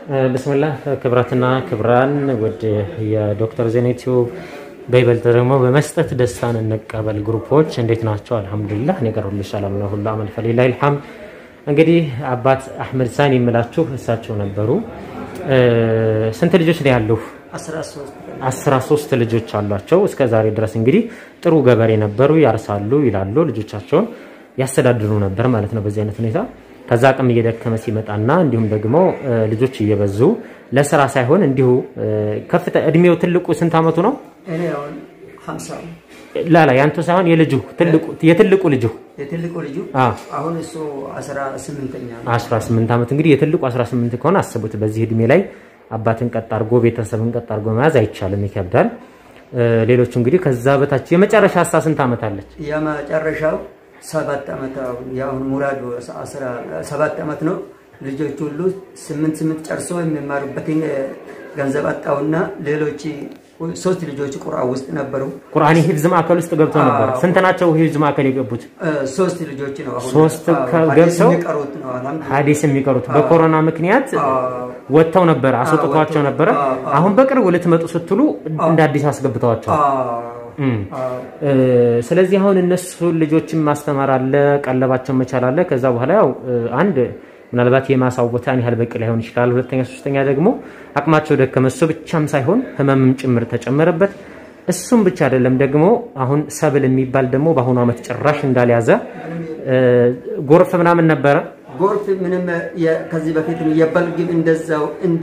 ብስምላህ ክብራትና ክብራን ውድ የዶክተር ዜና ዩቲዩብ በይበልጥ ደግሞ በመስጠት ደስታን እንቀበል ግሩፖች እንዴት ናቸው? አልሐምዱሊላህ እኔ ጋር ሁሉ ሰላም ነው። ሁሉ አመል ፈሊላሂል ሐምድ። እንግዲህ አባት አህመድ ሳን የምላችሁ እሳቸው ነበሩ። ስንት ልጆች ነው ያሉ? አስራ ሶስት ልጆች አሏቸው። እስከ ዛሬ ድረስ እንግዲህ ጥሩ ገበሬ ነበሩ። ያርሳሉ፣ ይላሉ፣ ልጆቻቸውን ያስተዳድሩ ነበር ማለት ነው በዚህ አይነት ሁኔታ ከዛ አቅም እየደከመ ሲመጣና እንዲሁም ደግሞ ልጆች እየበዙ ለስራ ሳይሆን እንዲሁ ከፍተ እድሜው ትልቁ ስንት አመቱ ነው? ላላ ያንተ ሳይሆን የልጁ የትልቁ ልጁ የትልቁ ልጁ አሁን እሱ 18ኛ ነው። 18 ዓመት እንግዲህ የትልቁ 18 ከሆነ አስቡት። በዚህ እድሜ ላይ አባትን ቀጥ አድርጎ ቤተሰብን ቀጥ አድርጎ መያዝ አይቻልም፣ ይከብዳል። ሌሎቹ እንግዲህ ከዛ በታች የመጨረሻ አሳ ስንት ዓመት አለች? የመጨረሻው ሰባት ዓመት አሁን የአሁን ሙራዱ ሰባት ዓመት ነው። ልጆች ሁሉ ስምንት ስምንት ጨርሶ የሚማሩበትን ገንዘብ አጣውና ሌሎች ሶስት ልጆች ቁርአን ውስጥ ነበሩ። ቁርአን ሂፍዝ ማዕከል ውስጥ ገብተው ነበር። ስንት ናቸው ሂፍዝ ማዕከል የገቡት? ሶስት ልጆች ነው። አሁን ሶስት ገብተው የሚቀሩት ነው። አልሐምዱሊላህ ሀዲስ የሚቀሩት በኮሮና ምክንያት ወጥተው ነበረ፣ አስወጥተዋቸው ነበረ። አሁን በቅርቡ ልትመጡ ስትሉ እንደ አዲስ አስገብተዋቸዋል። ስለዚህ አሁን እነሱ ልጆችን ማስተማር አለ፣ ቀለባቸውን መቻል አለ። ከዛ በኋላ ያው አንድ ምናልባት የማሳው ቦታ ያህል በቂ ላይሆን ይችላል። ሁለተኛ ሶስተኛ ደግሞ አቅማቸው ደከመ። እሱ ብቻም ሳይሆን ህመምም ጭምር ተጨመረበት። እሱም ብቻ አይደለም ደግሞ አሁን ሰብል የሚባል ደግሞ በአሁኑ ዓመት ጭራሽ እንዳልያዘ ጎርፍ ምናምን ነበረ። ጎርፍ ምንም ከዚህ በፊትም የበልግም እንደዛው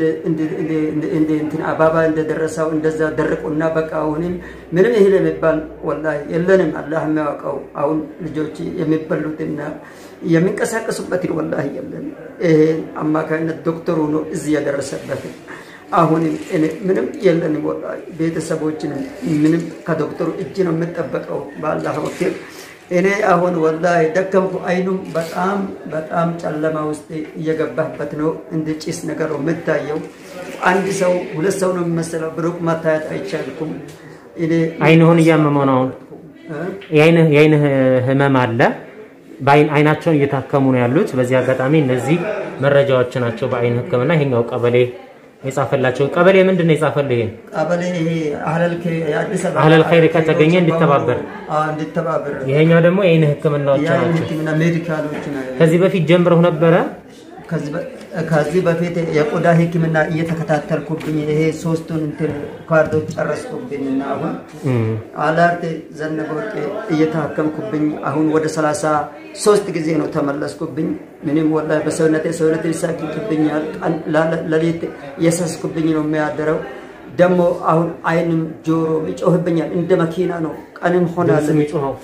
እንትን አባባ እንደደረሰው እንደዛ ደርቁና በቃ አሁንም ምንም እህል የሚባል ወላሂ የለንም። አላህ የሚያውቀው አሁን ልጆች የሚበሉትና የሚንቀሳቀሱበትን ወላሂ የለን። ይሄ አማካኝነት ዶክተሩ ነው እዚህ ያደረሰበት። አሁንም ምንም የለንም ወላሂ ቤተሰቦችንም ምንም ከዶክተሩ እጅ ነው የምጠበቀው በአላህ ወኪል እኔ አሁን ወላሂ ደከምኩ። አይኑም በጣም በጣም ጨለማ ውስጥ እየገባበት ነው። እንደ ጭስ ነገር ነው የምታየው። አንድ ሰው ሁለት ሰው ነው የሚመስለው። ብሩቅ መታየት አይቻልኩም። እኔ አይንህን እያመመው ነው። አሁን የአይንህ ህመም አለ። አይናቸውን እየታከሙ ነው ያሉት። በዚህ አጋጣሚ እነዚህ መረጃዎች ናቸው በአይን ህክምና። ይሄኛው ቀበሌ የጻፈላቸው ቀበሌ ምንድን ነው የጻፈልህ? ይሄን ቀበሌ ይሄ የአዲስ አበባ አህለል ኸይር ከተገኘ እንዲተባበር፣ እንዲተባበር ይሄኛው ደግሞ የአይን ህክምናዎች የአይን ናቸው። ህክምና ሜዲካሎች ነው። ከዚህ በፊት ጀምረው ነበረ። ከዚህ በፊት የቆዳ ህክምና እየተከታተልኩብኝ ይሄ ሶስቱን እንትን ካርዶች ጨረስኩብኝና አሁን አላርት ዘነበ ወርቄ እየታከምኩብኝ አሁን ወደ ሰላሳ ሶስት ጊዜ ነው ተመለስኩብኝ። ምንም ወላሂ በሰውነቴ ሰውነቴ ይሳክክብኛል። ለሌት እየሰስኩብኝ ነው የሚያደረው። ደግሞ አሁን አይንም ጆሮ ይጮህብኛል። እንደ መኪና ነው ቀንም ሆና የሚጮኸው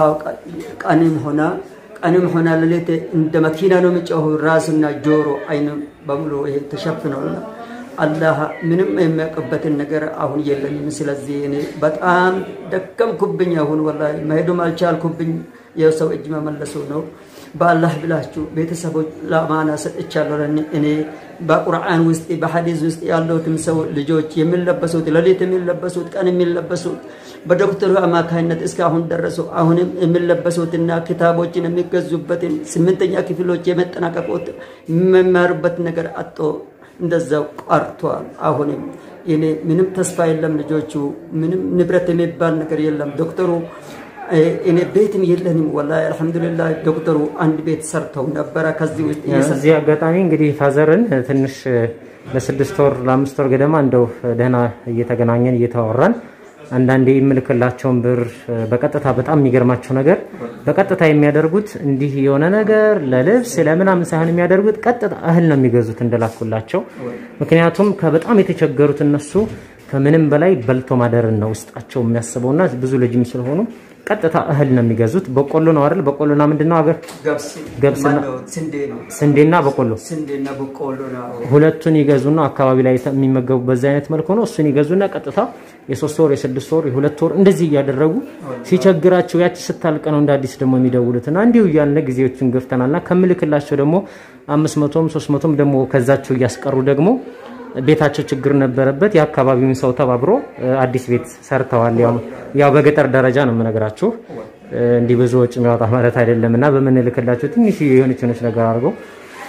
ቀንም ሆና ቀንም ሆና ሌሊት እንደ መኪና ነው የሚጮሁ። ራስና ጆሮ አይንም በሙሉ ይሄ ተሸፍነውና አላህ ምንም የሚያውቅበትን ነገር አሁን የለኝም። ስለዚህ እኔ በጣም ደከምኩብኝ። አሁን ወላሂ መሄዱም አልቻልኩብኝ። የሰው እጅ መመለሱ ነው። በአላህ ብላችሁ ቤተሰቦች ለአማና ሰጥቻለሁ። እኔ በቁርአን ውስጥ በሐዲስ ውስጥ ያለሁትም ሰው ልጆች የሚለበሱት ሌሊት የሚለበሱት ቀን የሚለበሱት በዶክተሩ አማካኝነት እስካሁን ደረሱ። አሁንም የሚለበሱትና ክታቦችን የሚገዙበትን ስምንተኛ ክፍሎች የመጠናቀቁት የሚማሩበት ነገር አጦ እንደዛው ቀርቷል። አሁንም እኔ ምንም ተስፋ የለም። ልጆቹ ምንም ንብረት የሚባል ነገር የለም። ዶክተሩ እኔ ቤትም የለንም። ወላሂ አልሐምዱሊላህ ዶክተሩ አንድ ቤት ሰርተው ነበረ። ከዚህ ውስጥ እዚህ አጋጣሚ እንግዲህ ፋዘርን ትንሽ ለስድስት ወር ለአምስት ወር ገደማ እንደው ደህና እየተገናኘን እየተዋራን አንዳንዴ የምልክላቸውን ብር በቀጥታ በጣም የሚገርማቸው ነገር በቀጥታ የሚያደርጉት እንዲህ የሆነ ነገር ለልብስ ለምናምን ሳይሆን የሚያደርጉት ቀጥታ እህል ነው የሚገዙት እንደላኩላቸው። ምክንያቱም ከበጣም የተቸገሩት እነሱ ከምንም በላይ በልቶ ማደርን ነው ውስጣቸው የሚያስበውና ብዙ ልጅም ስለሆኑ ቀጥታ እህል ነው የሚገዙት። በቆሎ ነው አይደል? በቆሎና ምንድነው አገር ገብስና ስንዴና በቆሎ ስንዴና በቆሎ ነው። ሁለቱን ይገዙና አካባቢ ላይ የሚመገቡ በዛ አይነት መልኩ ነው። እሱን ይገዙና ቀጥታ የሶስት ወር የስድስት ወር የሁለት ወር እንደዚህ እያደረጉ ሲቸግራቸው ያቺ ስታልቅ ነው እንደ አዲስ ደግሞ የሚደውሉትና እንዲሁ እያልን ጊዜዎችን ገፍተናልና ከምልክላቸው ደግሞ አምስት መቶም ሶስት መቶም ደግሞ ከዛቸው እያስቀሩ ደግሞ ቤታቸው ችግር ነበረበት። የአካባቢውን ሰው ተባብሮ አዲስ ቤት ሰርተዋል። ያው በገጠር ደረጃ ነው የምነግራችሁ። እንዲህ ብዙ ወጪ የሚያወጣ ማለት አይደለም እና በምንልክላቸው ትንሽ የሆነች የሆነች ነገር አድርገው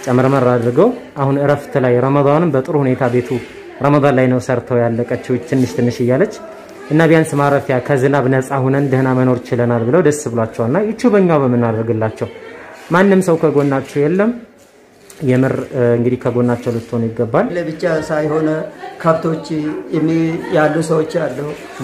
ጨመርመር አድርገው አሁን እረፍት ላይ ረመዳንም በጥሩ ሁኔታ ቤቱ ረመዳን ላይ ነው ሰርተው ያለቀችው ትንሽ ትንሽ እያለች እና ቢያንስ ማረፊያ ከዝናብ ነፃ ሁነን ደህና መኖር ችለናል ብለው ደስ ብሏቸዋልና ይቺ በእኛው በምናደርግላቸው ማንም ሰው ከጎናቸው የለም። የምር እንግዲህ ከጎናቸው ልትሆኑ ይገባል። ለብቻ ሳይሆን ከብቶች የሚ- ያሉ ሰዎች አሉ።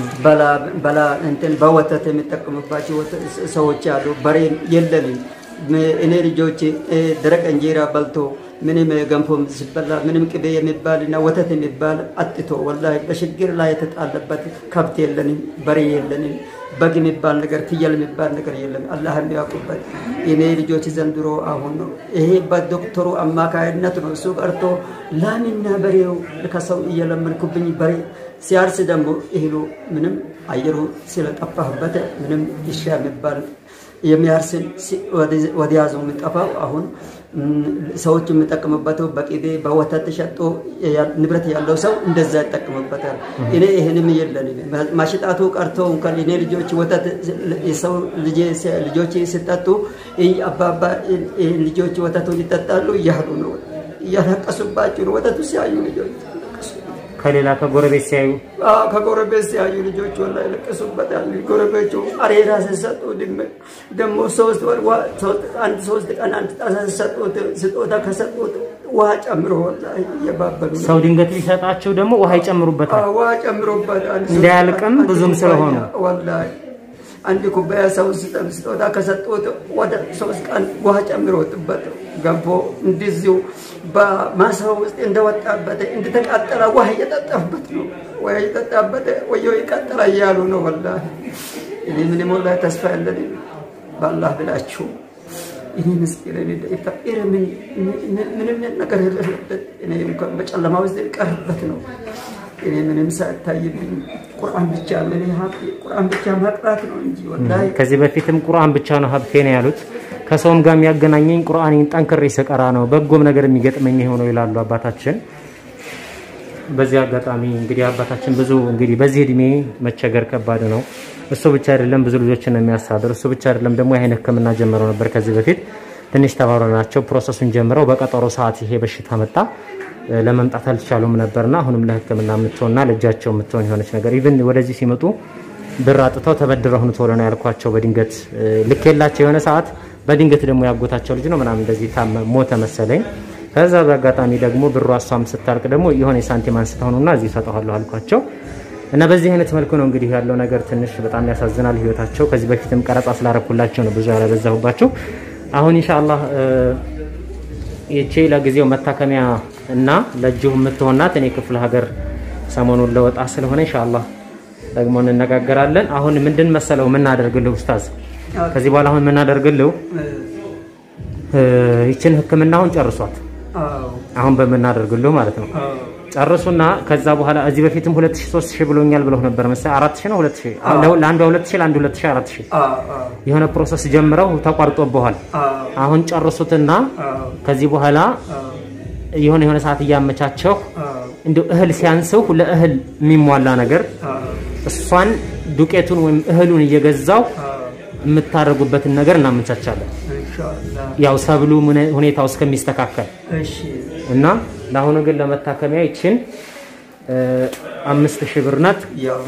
በላ እንትን በወተት የሚጠቀሙባቸው ወተ- ሰዎች አሉ። በሬ የለንም። እኔ ልጆች ደረቅ እንጀራ በልቶ ምንም ገንፎ ሲበላ ምንም ቅቤ የሚባል እና ወተት የሚባል አጥቶ ወላሂ በችግር ላይ የተጣለበት ከብት የለንም፣ በሬ የለንም፣ በግ የሚባል ነገር ፍየል የሚባል ነገር የለም። አላህ የሚያውቁበት እኔ ልጆች ዘንድሮ አሁን ነው ይሄ በዶክተሩ አማካይነት ነው። እሱ ቀርቶ ላምና በሬው ከሰው እየለመንኩብኝ በሬ ሲያርስ ደግሞ እህሉ ምንም አየሩ ስለጠፋበት ምንም ይሻ የሚባል የሚያርስን ወዲያዘው የሚጠፋው አሁን ሰዎች የሚጠቀሙበት በቅቤ በወተት ሸጦ ንብረት ያለው ሰው እንደዛ ይጠቀሙበታል። እኔ ይህንም የለንም። ማሽጣቱ ቀርቶ እንኳን እኔ ልጆች ወተት የሰው ልጆች ሲጠጡ አባባ ልጆች ወተቱን ይጠጣሉ እያሉ ነው እያለቀሱባቸው ነው። ወተቱ ሲያዩ ልጆች ከሌላ ከጎረቤት ሲያዩ ከጎረቤት ሲያዩ ልጆች ወላ ይለቀሱበታል። ጎረቤቱ አሬራ ሲሰጡ ደግሞ ሶስት ወር አንድ ሶስት ቀን አንድ ጣሳ ሲሰጡት ስጦታ ከሰጡት ውሃ ጨምሮ ወላ እየባበሉ ነው። ሰው ድንገት ሊሰጣቸው ደግሞ ውሃ ይጨምሩበታል። ውሃ ጨምሮበታል። እንዳያልቅም ብዙም ስለሆኑ ወላሂ አንድ ኩባያ ሰው ስጦታ ከሰጡት ወደ ሶስት ቀን ውሃ ጨምሮትበት ገንፎ እንደዚሁ በማሳው ውስጥ እንደወጣበት እንደተቃጠለ ውሃ እየጠጣበት ነው። ውሃ እየጠጣበት ወዮ ይቀጥላ እያሉ ነው። ወላሂ እኔ ምንም ወላሂ ተስፋ ያለን በአላህ ብላችሁ እኔ ምስኪን ፈቂር ምንም ነገር የሌለበት እኔ እንኳን በጨለማ ውስጥ የቀርበት ነው። እኔ ምንም ሳይታይብኝ ቁርአን ብቻ ምን ሀብቴ ቁርአን ብቻ ማቅራት ነው እንጂ ወላሂ ከዚህ በፊትም ቁርአን ብቻ ነው ሀብቴ ነው ያሉት። ከሰውም ጋር የሚያገናኘኝ ቁርአኔን ጠንክሬ ስቀራ ነው በጎም ነገር የሚገጥመኝ የሆነው ይላሉ አባታችን። በዚህ አጋጣሚ እንግዲህ አባታችን ብዙ እንግዲህ በዚህ እድሜ መቸገር ከባድ ነው። እሱ ብቻ አይደለም ብዙ ልጆችን ነው የሚያስተዳድር። እሱ ብቻ አይደለም ደግሞ የአይን ሕክምና ጀምረው ነበር ከዚህ በፊት ትንሽ ተባብረው ናቸው ፕሮሰሱን ጀምረው በቀጠሮ ሰዓት ይሄ በሽታ መጣ። ለመምጣት አልቻሉም ነበርና አሁንም ለሕክምና የምትሆንና ለእጃቸው የምትሆን የሆነች ነገር ኢቭን ወደዚህ ሲመጡ ብር አጥተው ተበድረው ነው ቶሎ ነው ያልኳቸው። በድንገት ልክ የላቸው የሆነ ሰዓት በድንገት ደግሞ ያጎታቸው ልጅ ነው ምናምን እንደዚህ ሞተ መሰለኝ። ከዛ በአጋጣሚ ደግሞ ብሩ እሷም ስታልቅ ደግሞ የሆነ የሳንቲም አንስተው ነውና እዚህ እሰጠዋለሁ አልኳቸው እና በዚህ አይነት መልኩ ነው እንግዲህ ያለው ነገር ትንሽ በጣም ያሳዝናል ህይወታቸው። ከዚህ በፊትም ቀረጻ ስላረኩላቸው ነው ብዙ ያላበዛሁባቸው። አሁን ኢንሻአላህ ይቺ ለጊዜው መታከሚያ እና ለእጅሁ የምትሆናት እኔ ክፍለ ሀገር ሰሞኑን ለወጣ ስለሆነ ኢንሻአላህ ደግሞ እንነጋገራለን። አሁን ምንድን መሰለው የምናደርግልህ ኡስታዝ፣ ከዚህ በኋላ አሁን የምናደርግልህ ይችን ህክምና አሁን ጨርሷት አሁን በምናደርግልህ ማለት ነው ጨርሱና ከዛ በኋላ እዚህ በፊትም 2000 3000 ብሎኛል ብለው ነበር መሰለኝ 4000 ነው 2000 ለአንዱ 2000 ለአንዱ 2000 4000 የሆነ ፕሮሰስ ጀምረው ተቋርጦብሃል። አሁን ጨርሱትና ከዚህ በኋላ የሆነ የሆነ ሰዓት እያመቻቸው እንዲሁ እህል ሲያንስው ለእህል የሚሟላ ነገር እሷን ዱቄቱን ወይም እህሉን እየገዛው የምታደርጉበትን ነገር እናመቻቻለን። ያው ሰብሉ ሁኔታው እስከሚስተካከል እና ለአሁኑ ግን ለመታከሚያ ይችን አምስት ሺህ ብር ናት።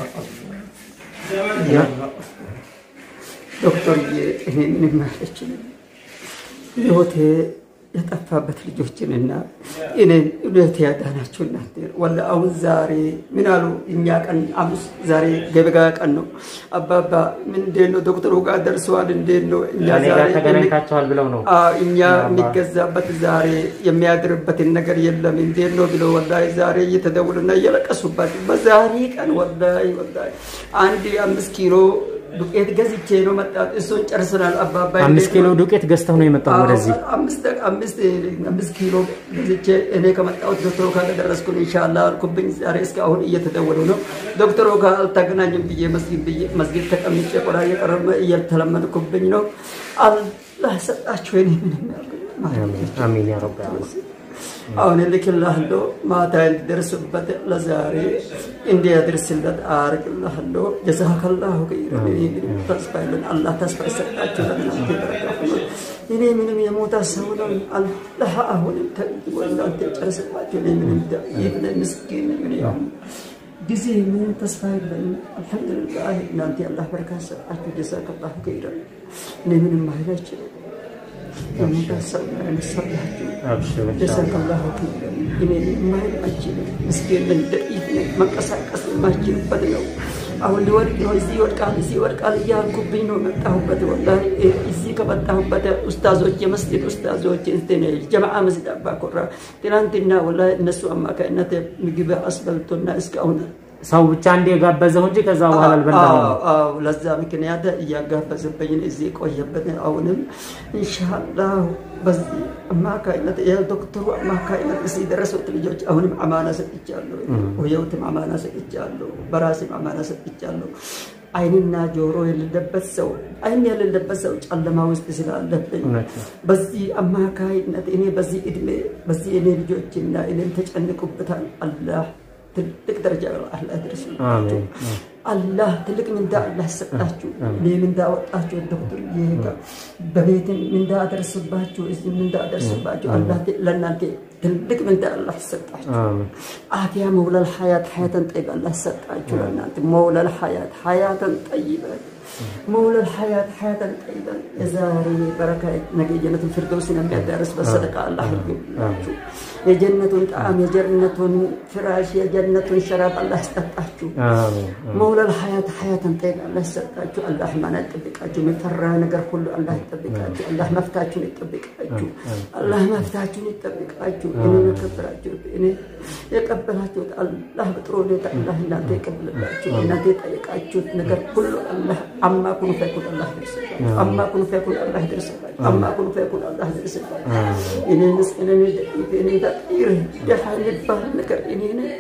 ዶክተርዬ እኔ ምንም አልችልም ህይወቴ የጠፋበት ልጆችንና እኔን እውነት ያዳናቸው እናንተ ወላ አሁን ዛሬ ምን አሉ? እኛ ቀን አምስት ዛሬ ገበጋ ቀን ነው። አባባ ምን እንዴት ነው ዶክተሩ ጋር ደርሰዋል? እንዴት ነው እኛ ዛሬ ተገናኝታችኋል ብለው ነው እኛ የሚገዛበት ዛሬ የሚያድርበትን ነገር የለም እንዴት ነው ብለው ወላሂ ዛሬ እየተደውሉና እየለቀሱበት በዛሬ ቀን ወላሂ ወላሂ አንድ አምስት ኪሎ ዱቄት ገዝቼ ነው መጣት። እሱን ጨርሰናል። አባባ አምስት ኪሎ ዱቄት ገዝተው ነው የመጣው ወደዚህ። አምስት ኪሎ ገዝቼ እኔ ከመጣሁት ዶክተሩ ጋር ደረስኩን ኢንሻላህ አልኩብኝ። ዛሬ እስካሁን እየተደወሉ ነው። ዶክተሩ ጋር አልተገናኝም ብዬ መስጊድ ብዬ መስጊድ ተቀምጬ ቆዳ እየቀረበ እየተለመንኩብኝ ነው። አላህ ሰጣችሁ። እኔ ምንም ያልኩኝ አሚን ያ ረብ አሁን እልክልሃለሁ ማታ እንዲደርስበት ለዛሬ እንዲያደርስለት አርግልሃለሁ። ጀዛከላሁ ኸይረን። ተስፋ የለን አላህ ተስፋ ይሰጣችሁ ለእናንተ በረካ እኔ ምንም የሞታ ሰው ነው። አላህ አሁንም ተግቦ እናንተ ጨርስባቸው። እኔ ምንም ዳኢፍ ነኝ፣ ምስኪን ነኝ። እኔ አሁን ጊዜ ምንም ተስፋ የለኝም። አልሐምዱሊላህ እናንተ የአላህ በረካት ሰጣችሁ። ጀዛከላሁ ኸይረን። እኔ ምንም ማይል አይችልም። የሞታ ሰው ነው ያነሳላችሁ። አብሽሩ ኢንሻአላህ። ጀዛከላሁ ኸይረን። እኔ ምንም ማይል አይችልም። ምስኪን ነኝ፣ ደኢፍ ነኝ። መንቀሳቀስ የማይችልበት ነው። አሁን ሊወድቅ ነው። እዚህ ይወድቃል፣ እዚህ ይወድቃል እያልኩብኝ ነው መጣሁበት። ወላሂ እዚህ ከመጣሁበት ኡስታዞች፣ የመስጊድ ኡስታዞች እንትን ጀማዓ መስጊድ አባ ኮራ ትናንትና ወላሂ እነሱ አማካይነት ምግብ አስበልቶና እስካሁን ሰው ብቻ እንደ የጋበዘው እንጂ ከዛ በኋላ አልበላም። አዎ፣ አዎ፣ ለዛ ምክንያት እያጋበዘብኝ እዚህ የቆየበት አሁንም ኢንሻአላህ በዚህ አማካይነት የዶክተሩ አማካይነት እዚህ የደረሱት ልጆች አሁንም አማና ሰጥቻለሁ። ህይወትም አማና ሰጥቻለሁ። በራሴም አማና ሰጥቻለሁ። አይንና ጆሮ የሌለበት ሰው አይን የሌለበት ሰው ጨለማ ውስጥ ስላለብኝ እውነት ነው። በዚህ አማካይነት እኔ በዚህ እድሜ በዚህ እኔ ልጆችና እኔም ተጨንቁበታል። አላህ ትልቅ ደረጃ አላህ ያደርሳችሁ። አሜን። አላህ ትልቅ ምንዳ አላህ ሰጣችሁ። እኔ ምንዳ ወጣችሁ ዶክተር ይሄጋ በቤትም ምንዳ አደርስባችሁ፣ እዚህ ምንዳ አደርስባችሁ። አላህ ለእናንተ ትልቅ ምንዳ አላህ ሰጣችሁ። አሜን። አፍያ መውለል ሀያት ሀያተን ጠይባ አላህ ሰጣችሁ። ለእናንተ መውለል ሀያት ሀያተን ጠይበን መውለል ሀያት ሀያተን ጠይበን የዛሬ በረካ ነገ የጀነቱን ፊርደውስን የሚያዳርስ በሰደቃ አላህ ይሁንላችሁ። የጀነቱን ጣዕም የጀነቱን ፍራሽ የጀነቱን ሸራብ አላህ ያስጠጣችሁ። አሜን። መውለል ሀያት ሀያትን ጠይቅ አላህ ይሰጣችሁ። አላህ ማና ይጠብቃችሁ። የሚፈራ ነገር ሁሉ አላህ ይጠብቃችሁ። አላህ መፍታችሁን ይጠብቃችሁ። አላህ መፍታችሁን ይጠብቃችሁ። እኔ የከበራችሁ እኔ የቀበላችሁት አላህ በጥሩ ሁኔታ አላህ እናንተ ይቀበልላችሁ። እናንተ የጠየቃችሁት ነገር ሁሉ አላህ አማ ኩኑ ፈይኩን አላህ ይደርስላችሁ። አማ ኩኑ ፈይኩን አላህ ይደርስላችሁ። አማ ኩኑ ፈይኩን አላህ ይደርስላችሁ። እኔ ምስኪን እኔ ደቂቅ እኔ ፈቂር ደሃ የሚባል ነገር እኔ ነኝ።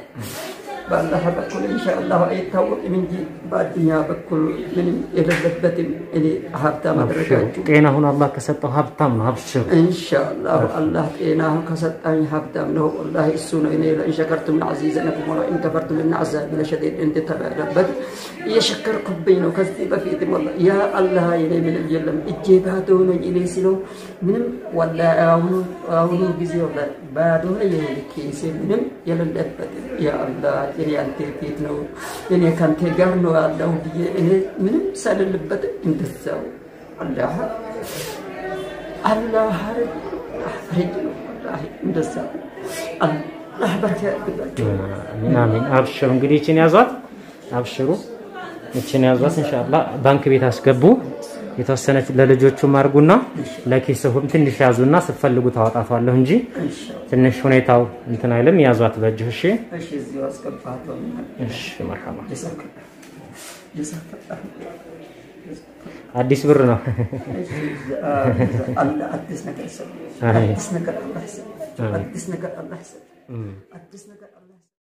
በአላህ በኩል ኢንሻአላህ አይታወቅም እንጂ በአዱኛ በኩል ምንም የሌለበትም እኔ ሀብታም አደረጋችሁ። ጤናሁን አላህ ከሰጠው ሀብታም ነው። አብሽሩ። ኢንሻአላህ አላህ ጤና ከሰጣኝ ሀብታም ነው። ወላሂ እሱ ነው። እኔ ለኢን ሸከርቱም ለዐዚዘነኩም ወለኢን ከፈርቱም ኢነ ዐዛቢ ለሸዲድ እንደተባለበት እየሸከርኩብኝ ነው። ከዚህ በፊትም ወላሂ ያ አላህ የኔ ምንም የለም እጄ ባዶ ነኝ እኔ ስለው ምንም ወላሂ አሁኑ አሁኑ ጊዜ ወላሂ ባዶ ነኝ የኔ ኬሴ ምንም የሌለበት ያ አላህ እኔ አንተ ፊት ነው እኔ ከአንተ ጋር ነው ያለው ብዬ እኔ ምንም ሳልልበት እንደዛው አላህ አላህ አፍሪጅ ነው ወላሂ እንደዛ አላህ በረካ ያድርግላችሁ። አሚን አሚን። አብሽሩ እንግዲህ ይችን ያዟት፣ አብሽሩ ይችን ያዟት። ኢንሻአላህ ባንክ ቤት አስገቡ። የተወሰነች ለልጆቹም አድርጉና ለኪስሁም ትንሽ ያዙና ስትፈልጉ ታወጣቷለሁ እንጂ ትንሽ ሁኔታው እንትን አይልም። ያዟት በእጅህ። እሺ እሺ እዚሁ አስገባለሁ። እሺ፣ መርሐባ። ጀዛከላህ ጀዛከላህ አዲስ ብር ነው። አላህ አዲስ ነገር ሰጥ አሜን። አዲስ ነገር አላህ ሰጥ አዲስ ነገር አላህ ሰጥ አዲስ ነገር አላህ